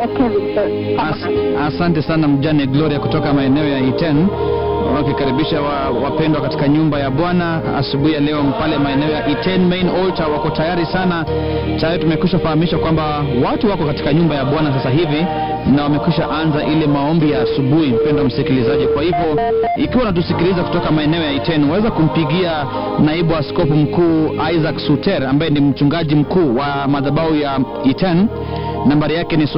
Kevin, sorry. As, asante sana mjane Gloria kutoka maeneo ya Iten wakikaribisha wa, wapendwa katika nyumba ya Bwana asubuhi ya leo pale maeneo ya Iten main altar. Wako tayari sana, tayari tumekwisha fahamishwa kwamba watu wako katika nyumba ya Bwana sasa hivi na wamekwisha anza ile maombi ya asubuhi, mpendwa msikilizaji. Kwa hivyo ikiwa unatusikiliza kutoka maeneo ya Iten, waweza kumpigia naibu askofu mkuu Isaac Suter ambaye ni mchungaji mkuu wa madhabahu ya Iten nambari yake ni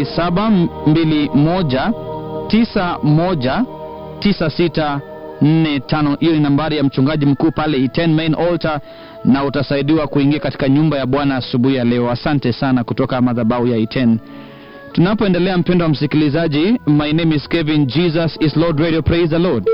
0721919645 hiyo ni nambari ya mchungaji mkuu pale Iten main altar na utasaidiwa kuingia katika nyumba ya bwana asubuhi ya leo asante sana kutoka madhabahu ya Iten tunapoendelea mpendo wa msikilizaji my name is kevin jesus is lord radio praise the lord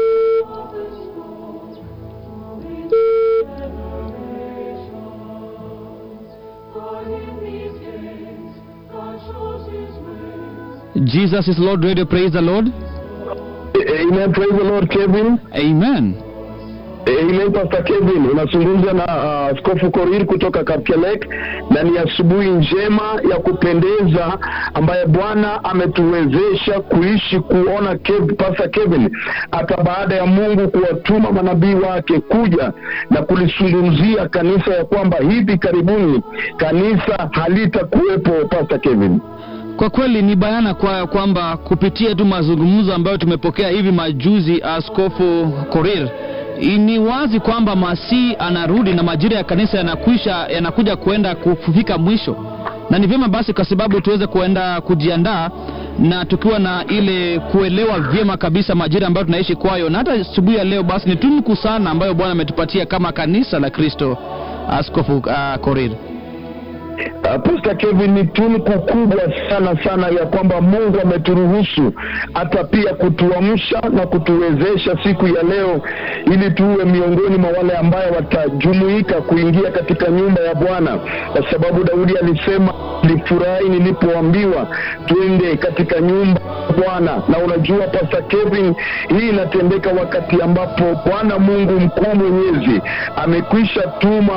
jesus is lord radio praise the lord Amen. Praise the Lord, Kevin. amen Amen, Pastor Kevin. Unazungumza na uh, Askofu Korir kutoka Kapkelek, na ni asubuhi njema ya kupendeza ambaye Bwana ametuwezesha kuishi kuona Kev, Pastor Kevin, hata baada ya Mungu kuwatuma manabii wake kuja na kulizungumzia kanisa ya kwamba hivi karibuni kanisa halitakuwepo, Pastor Kevin. Kwa kweli ni bayana kwa kwamba kupitia tu mazungumzo ambayo tumepokea hivi majuzi, Askofu Korir, ni wazi kwamba Masihi anarudi na majira ya kanisa yanakwisha yanakuja kuenda kufika mwisho, na ni vyema basi, kwa sababu tuweze kuenda kujiandaa na tukiwa na ile kuelewa vyema kabisa majira ambayo tunaishi kwayo, na hata asubuhi ya leo basi ni tunuku sana ambayo Bwana ametupatia kama kanisa la Kristo, Askofu uh, Korir. Uh, Pastor Kevin, ni tunuku kubwa sana sana ya kwamba Mungu ameturuhusu hata pia kutuamsha na kutuwezesha siku ya leo, ili tuwe miongoni mwa wale ambaye watajumuika kuingia katika nyumba ya Bwana, kwa sababu Daudi alisema, nilifurahi nilipoambiwa twende katika nyumba ya Bwana. Na unajua Pastor Kevin, hii inatendeka wakati ambapo Bwana Mungu mkuu mwenyezi amekwisha tuma